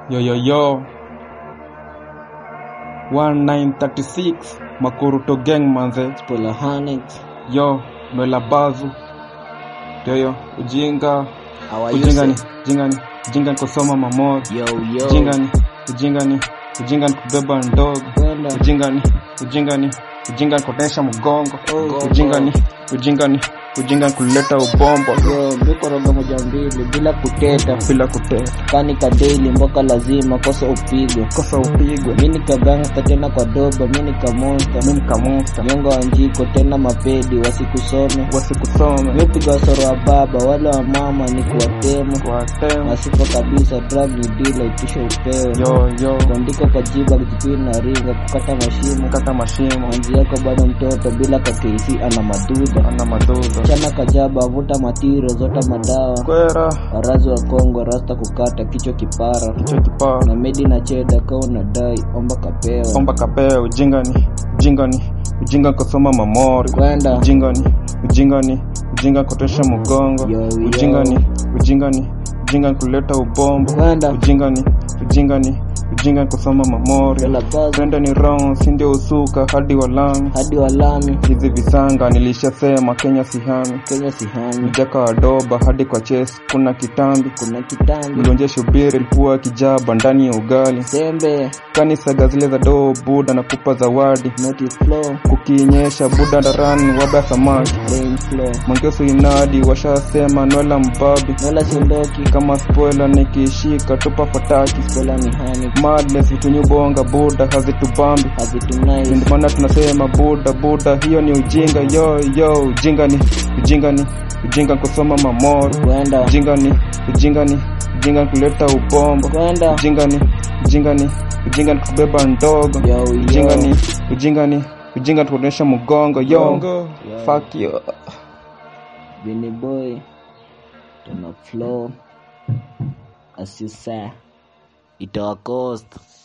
Yo yo yo 1936 Makuruto gang manze Spoiler Hornets. yo Noela Bazu yo yo ujinga How are you? ujinga ni sir? ujinga ni ujinga ni kusoma mamori Yo yo. ujinga ni ujinga ni ujinga ni kubeba ndogo Kwenda. ujinga ni ujinga ni ujinga ni kutesha mgongo Oh, ujinga ni ujinga ni ujinga ni kuleta ubombo Yo, mbikoroga moja mbili bila kuteta bila kuteta kani kadeli mboka lazima kosa upigwe kosa upigwe mi nikagangsta tena kwa doba mi nikamonsta mimi kamusta nyonga wa njiko tena mapedi wasikusome wasikusome mipiga wasoro wa baba wale wa mama ni kuwatema kuwatema nasipo kabisa drug ni dila itisho upewe yo yo kuandika kwa jiba kijipini na ringa kukata mashimo kata mashimo manzi yako bado mtoto bila kakesi ana maduda ana madoza chana kajaba vuta matiro zota madawa kwera warazi wa kongo rasta kukata kichwa kipara kichwa kipaa na medi na cheda ka unadai omba kapewa omba kapea ujinga ni ujinga ni ujinga kusoma mamori kwenda ujinga ni ujinga ni ujinga kutesha mgongo Yo, yo. ujinga ni ujinga ni ujinga ni kuleta ubombo kwenda ujinga ni ujinga ni ujinga ni kusoma mamori Yola bazu twende ni round si ndio usuka hadi walami hadi walami hizi visanga nilishasema kenya sihami kenya sihani mjaka wa doba hadi kwa ches kuna kitambi kuna kitambi mlonje shubiri likuwa kijaba ndani ya ugali sembe kanisaga zile za doo buda na kupa zawadi noti flow kukinyesha buda darani waba samaki rain flow mangeso inadi washasema nwela mbabi wala sindoki kama spoiler nikishika tupa fataki kola ni hani madness vitunyubonga buda hazitubambi hazitunai ndio maana tunasema buda buda hiyo ni ujinga yo yo ujinga ni ujinga ni ujinga kusoma mamoro kwenda ujinga ni ujinga ni ujinga ni kuleta ubombo kwenda ujinga ni ujinga ni ujinga ni kubeba ndogo yo ujinga yo ni ujinga ni ujinga ni kuonyesha mgongo yo fuck you Vinny boy tuna flow as you say itawakost